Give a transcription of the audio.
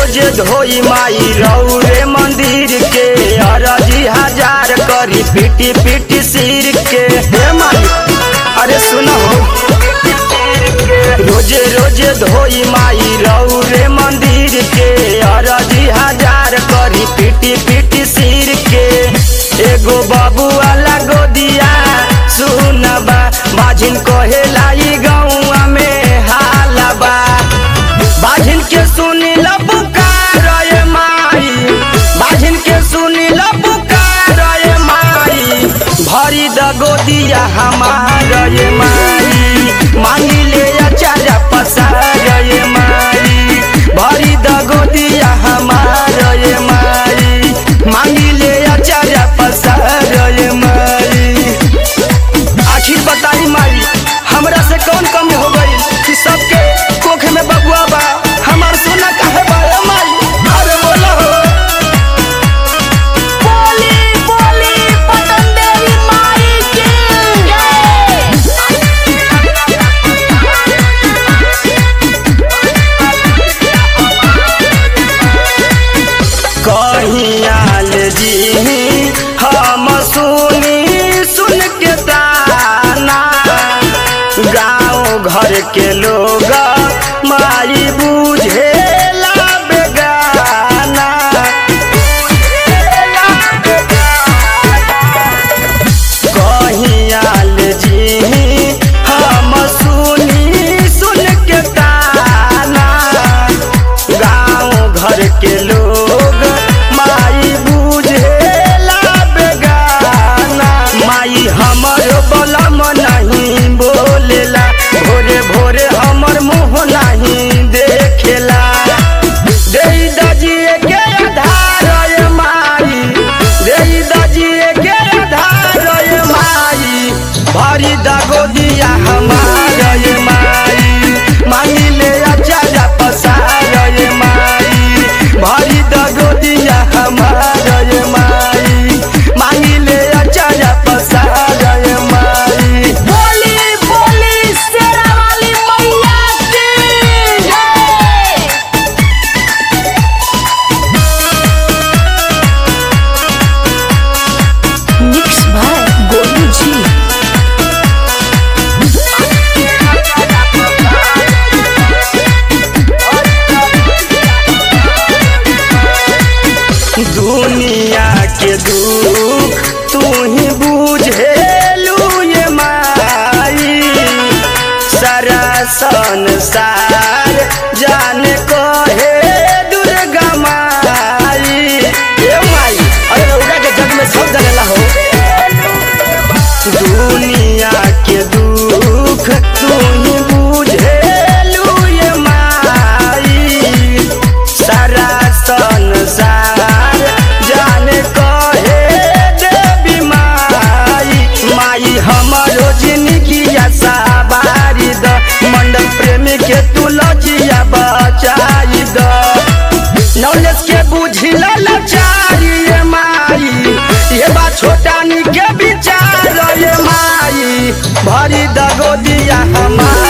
रोजे धोई माई रौरे मंदिर के अरजी हजार करी पीटी पीटी सिर के हे माई अरे सुनो रोजे रोजे धोई माई रौरे मंदिर के अरजी हजार करी पीटी पीटी सिर के एगो बाबू वाला गोदिया सुनबा माझिन कहे लाई गौआ में हालबा बाझिन के सुनी ल पुकार रे माई बाझिन के सुनी ल पुकार रे माई भरी द गोदिया हमार रे माई मांगी ले अचारा पसार रे माई भरी द गोदिया हमार रे माई मांगी ले अचारा पसार रे माई आखिर बताई माई हमरा से कौन कमी हो गई कि सबके कोख में बबुआ बा हमार सोना काहे बा ए माई अरे बोला हो बोली बोली पतन देवी माई की कहीं आल जी हम सुनी सुन के दाना गाँव घर के लोग माई बुझे बेगाना कहीं आल जी हम सुनी सुन के ताना गाँव घर के लोग माई बुझेला बेगाना माई हमर बलम नहीं बोलेला भोरे भोरे हमर मुँह नहीं देखेला देई दजिए के आधार रे माई देई दजिए के आधार रे माई भरी दगो दिया हमार रे माई मांगी ले अचारा पसार रे माई भरी दगो दिया हमार रे माई मांगी ले अचारा पसार रे माई बोली बोली शेरा वाली मैया की जय मिक्स भाई गोलू जी दुनिया के दुख तू ही बुझेलू ये माई सारा संसार जान कहे दुर्गा माई ए माई अरे रउरा के जग में सब जनेला हो दुनिया के दुख तू ही बुझेलू ये माई सारा संसार जाने कहे देवी माई माई हमारो जिंदगी सवारी द मंडल प्रेमी के तू लजिया बचाई द नॉलेज के बुझिल लाचारी ये माई ये बात छोटा नी के विचार ये माई भरी दगो दिया हमार